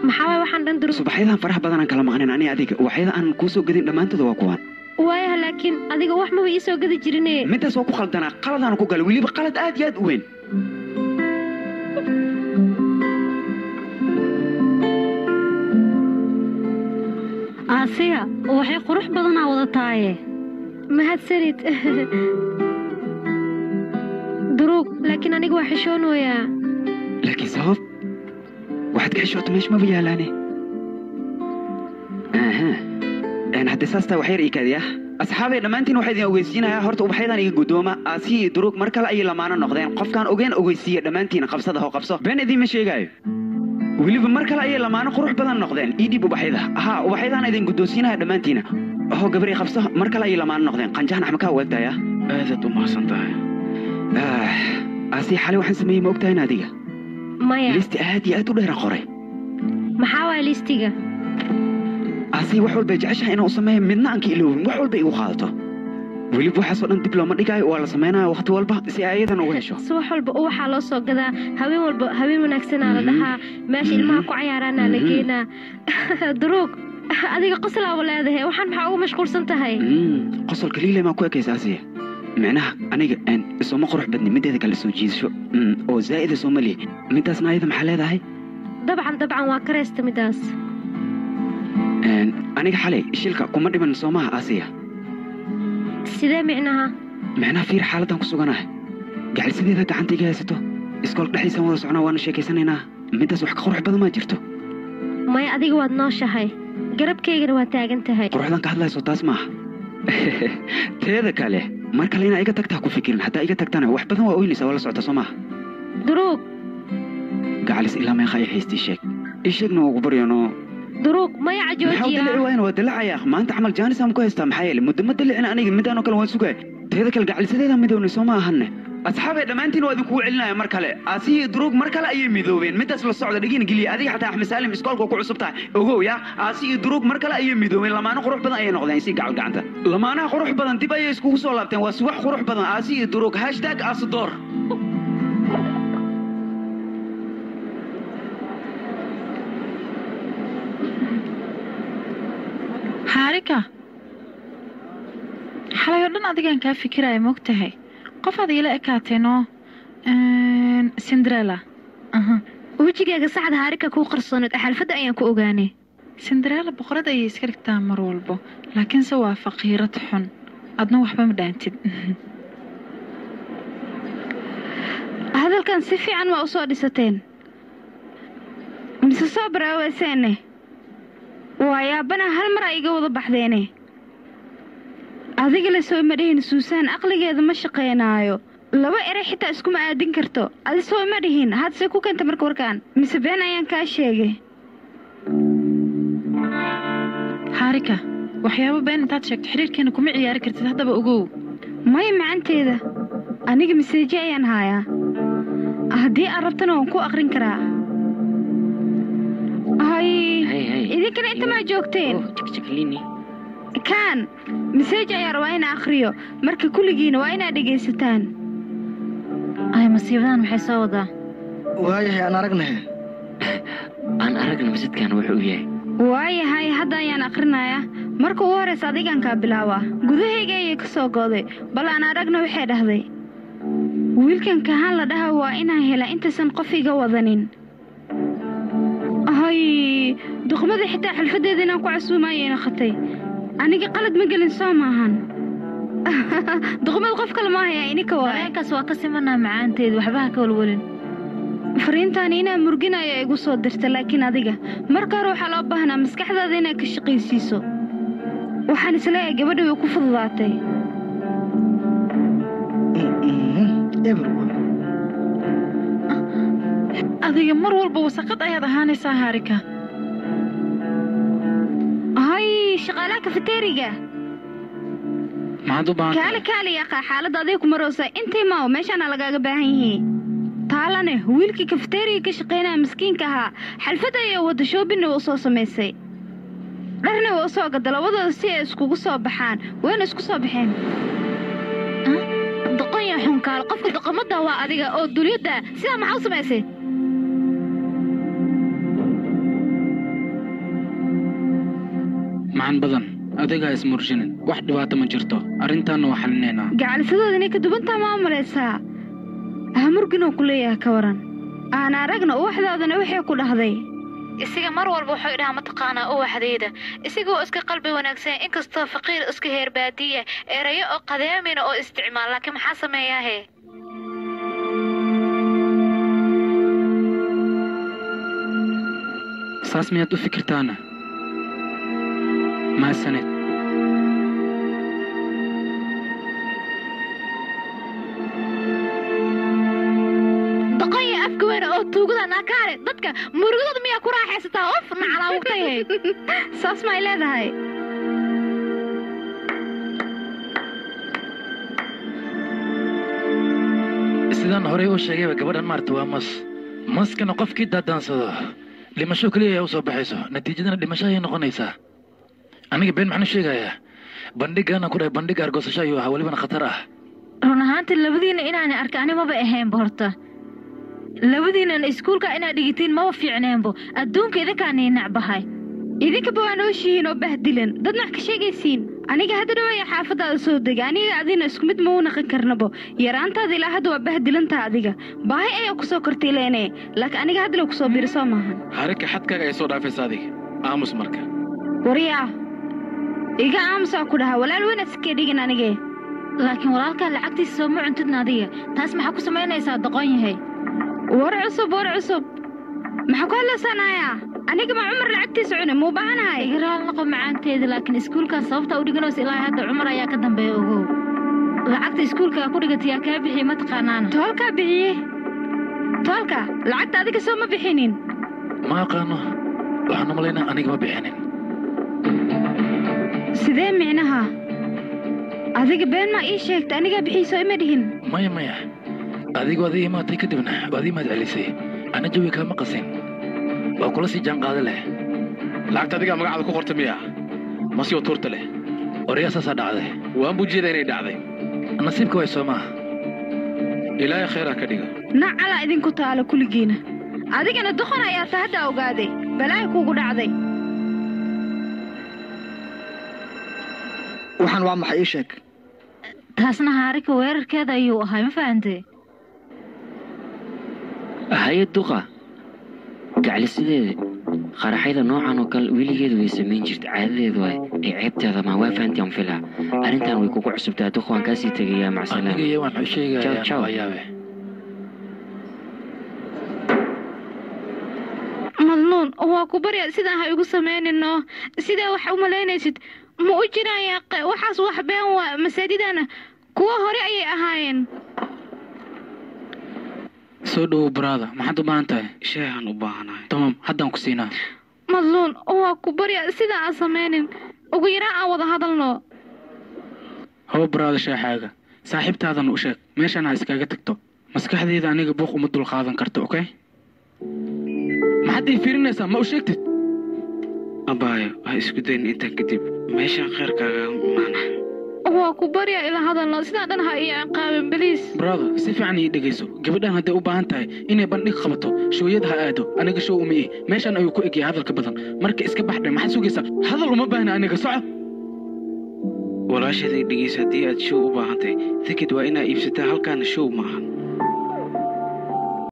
maxaa waay waxaan dhan duruuf subaxyadan faraha badanaan kala maqnayn aniga adiga waxyada aan kuu soo gadin dhammaantooda waa kuwaan waayaha laakiin adiga wax maba ii soo gadi jirine midaas waa ku khaldanaa qaladaan ku galay weliba qalad aad iyo aad u weyn aasiya waxay qurux badanaa wada taaye mahadsanid duruug laakiin aniga waa xishoonayaa laakiin sabab waxaad ka xishoota meesha maba yaalaane aha een haddii saas taa waxyar iikaadiya asxaabay dhammaantiin waxaa idin ogeysiinayaa horta ubaxyadan iga guddooma aasiya iyo duruug mar kale ayay lamaano noqdeen qofkaan ogeen ogeysiiya dhammaantiin qabsada ho qabso been idiinma sheegaayo weliba mar kale ayay lamaano qurux badan noqdeen ii dhiib ubaxyada ahaa ubaxyadaan idin guddoonsiinaya dhammaantiina ho gabari qabso mar kale ayay lamaano noqdeen qanjahan axmakaa waagtaya aadaad u mahadsan tahay aasiya xalay waxaan sameeyey ma ogtahay adiga maya listi aad iyo aad u dheeran qoray maxaa waaya liistiga aasiya wax walbay jeceshahay inaan u sameeyo midna aan ka iloobin wax walba igu qaadato weliba waxaasoo dhan dib looma dhigaayo waa la samaynaya wakhti walba si ay ayadan uga hesho si wax walba waxaa loo soo gadaa haween walba haween wanaagsanaa la dhahaa meesha ilmaha ku cayaaraanaa la geenaa duruug adiga qoslaaba leedahay waxaan maxaa ugu mashquulsan tahay qosolka liile maa ku ekaysa aasiya micnaha aniga sooma qurux badni mideeda kale soo jiidasho oo zaa'ida sooma lihi midaasna ayada maxaa leedahay dabcan dabcan waa karaysta midaas aniga xalay shilka kuma dhiman soomaha aasiya sidee micnaha micnaha fiir xaaladdan ku suganahay gacalsideeda gacanta iga haysato iskoolka dhexdiisaan wada socnaa waana sheekaysanaynaa midaas wax ka qurux badan maa jirto maya adiga waad nooshahay garabkaygana waa taagan tahay quruxdan ka hadlayso taas maaha teeda kale mar kale inaa iga tagtaa ku fikirin haddaa iga tagtana wax badan waa oynaysaa waa la socota soo maaha duruug gacalis ilaa meeqa ay haystii sheeg ii sheegna waa ugu baryano duruug maya maxaa u dalici cajoojiya waayana waa dalacaya maanta camal jaanisaan ku haystaa maxaa yeele muddo ma dalicina aniga midaanoo kale waan sugaya teeda kale gacalisadeeda midownay soo ma ahanne asxaabay dhammaantiin waa idinkugu celinaya mar kale aasiya duruug mar kale ayay midoobeen midaas la socda dhegina geliya adiga xataa axmed saalim iskoolka ku cusub tahay ogow ya aasiya duruug mar kale ayay midoobeen lamaano qurux badan ayay noqdeen si gacal gacanta lamaanaha qurux badan dib ayay iskugu soo laabteen waa si wax qurux badan aasiya duruug hashtag aasidoor xaarika xalay oo dhan adigaan kaa fikiraya moogtahay qofaad iila ekaateenoo cinderella aha wejigaaga saxda haarika kuu qarsooneed xalfadda ayaan ku ogaanay cinderella boqorad ayay iska dhigtaa mar walbo laakiinse waa faqiirad xun adna waxba ma dhaantid hadalkan si fiican ma u soo dhisateen mise soo baraaweeseene waa yaabana hal mar a iga wada baxdeene adiga la soo ima dhihin suusaan aqligeeda ma shaqaynaayo laba eray xitaa iskuma aadin karto adi soo ima dhihin hadse ku keenta marka warkaan mise been ayaan kaa sheegay xaarika waxyaabo been intaad sheegto xiriirkeena kuma ciyaari kartid haddaba ogow maya macanteeda aniga maseeje ayaan haayaa haddii aad rabtana waan ku aqrin karaa hay idinkana inta maa joogteen kaan maseej ayaa rabaa inaa akhriyo marka kulligiina waa inaad dhegaysataan ay masiibadan maxay soo wadaa waayahay aan aragnahe aan aragna masidkan wuxuu yahay waayahay hadda ayaan akhrinayaa marka ugu horraysa adigaan kaa bilaabaa gudahayga ayay ka soo gooday bal aan aragna waxay dhahday wiilkan kahaan la dhaha waa inaan helaa intaysan qof iga wadanin hay duqmadii xitaa xalfaddeeda inaan ku casuumaayayna khatay aniga qalad ma gelin soo maahan duqmad qof kale maahaya ininka waay dareenkaas waa ka simanaa macaanteed waxba ha ka walwalin fariintaani inaa murginaya igu soo dirta laakiin adiga marka hore waxaa loo baahnaa maskaxdaada inaad ka shaqaysiiso waxaan isleeyahay gabadha way ku fududaatay adiga mar walba wasaqad ayaad ahaanaysaa haarika hay shaqaalaha kafeteriga maxaad u baahan kaali kaali yaqaa xaaladda aday ku maroosa intay maaw meeshaana lagaaga baahan yihiin taalane wiilkii kafeteriga ka shaqaynaya miskiinka ahaa xalfad ayay wadda shoobinna u soo samaysay dharna way u soo gada labadooda si ay iskugu soo baxaan wayna isku soo baxeen doqonya xunkaal qofka doqomadda waa adiga oo dulyadda sidaa maxaa u samaysay macaan badan adigaa ismurshinin wax dhibaato ma jirto arrintaanna waa xalinaynaa gacalisadooda inay ka dubantaa ma malaysaa hamurginoo ku leeyahay ka waran aan aragna uwaxdaadana waxay ku dhahday isiga mar walba wuxuu idhahaa mataqaanaa uwaxdayda isigoo iska qalbi wanaagsan inkastoo faqiir iska heer baadiya erayo oo qadeemina oo isticmaal laakiin maxaa sameeyaahe saas miyaad u fikirtaana maasaned doqonya afka weyne oo tuugada naakaare dadka murugadooda miyaa ku raaxaysataa of nacalaawugtayahay saas may leedahay sidaan horey u sheegayba gabadhan maarta waa mas maskana qofkii daadaansado dhimasho keliya ayaa u soo baxayso natiijadana dhimasho ayay noqonaysaa aniga been maxaan u sheegayaa bandhigana ku dhahay bandhig argoosasho ayuu ahaa welibana khatar ah run ahaantii labadiina inaana arka ani maba ahaynba horta labadiinana iskuulka inaad dhigitiin maba fiicneenbo adduunka idinkaanii necbahay idinkaba waa nooshihiin oo bahdilan dad nax ka sheegaysiin aniga hadda dhawaya xaafadaada soo dega aniga adina isku mid ma u naqan karnabo yaraantaada ilaa hadda waa bahdilantaa adiga baahi ayaa ku soo kortay leene laakiin aniga hadda la kusoo biiri soo maahan harika xadkaaga ay soo dhaafaysa adiga aamus marka waryaa iga aamusaa ku dhaha walaal weynaad iskee dhigin anige laakiin walaalkaa lacagtiisa sooma cuntidna adiga taas maxaa ku samaynaysaa doqon yahay war cusub war cusub maxaa ku hadlaysaanayaa aniga ma cumar lacagtiisa cune muu baahanahay igaraal noqo macaanteeda laakiin iskuulkaas sababta u dhiganaysa ilaa hadda cumar ayaa ka dambeeya ogow lacagta iskuulkaa ku dhigatay yaa kaa bixiye ma taqaanaana toolkaa bixiye toolka lacagta adiga soo ma bixinin ma aqaano waxaan u malaynaa aniga ma bixinin sidee micnaha adiga been maa ii sheegta anigaa bixiiso ima dhihin maya maya adigoo adii imaatay kadibna waad imaad celisay ana jawi kaama qasin waa kula sii jaanqaada leh lacagta adigaa magacada ku qorta miya masioo tuurta leh waryaa saasaa dhacday waan buu jeeda inay dhacday nasiibka way soo maaha ilaahay khayraa ka dhigo nacalaa idinku taalo kuligiina adigana doqon ayaa ta hadda ogaaday balaahi kuugu dhacday waxaan waa maxay ii sheeg taasna haarika weerarkeeda ayuu ahay ma fahantee haye duqa gaclisideeda qaraxyada noocan oo kale weligeedu way samayn jirta caadadeedu ay ay ceebteeda ma waa fahantaan filaa arrintan way kugu cusubtaa duqa waan kaasii tegayaa macsalaam aniga iyo waan u Ciao, ciao. sheegayaa waa yaabe madnuun waa ku barya sidaan ha igu samaynino sidaa wax u malaynaysid ma u jiraan yaaqe waxaas wax been waa masaajidana kuwa hore ayay ahaayeen soo dhowow baraada maxaad u baahan tahay sheehan u baahanahay tamam haddaan ku siinaa madluun waa ku barya sidaa aan samaynin ugu yaraan aan wada hadalno haba baraada sheexaaga saaxiibtaadan u sheeg meeshan ha iskaga tagto maskaxdayda aniga buuq uma dul qaadan karto okay maxaad ii fiirinaysaa ma u sheegtid abaayo ha isku dayn intaa kadib meeshaan khayrkaaga maana waa ku barya ila hadalno sidaa dhan ha ii ciqaabin beliis brother si fiican ii dhegayso gabadhan hadday u baahan tahay inay bandhig qabato shooyada ha aado aniga show uma ih meeshan ayuu ku egyahay hadalka badan marka iska baxdhe maxaad sugaysaa hadal uma baahna aniga soco walaashaday dhegeysa haddii aad show u baahan tahay tikid waa inaa iibsataa halkaana show maahan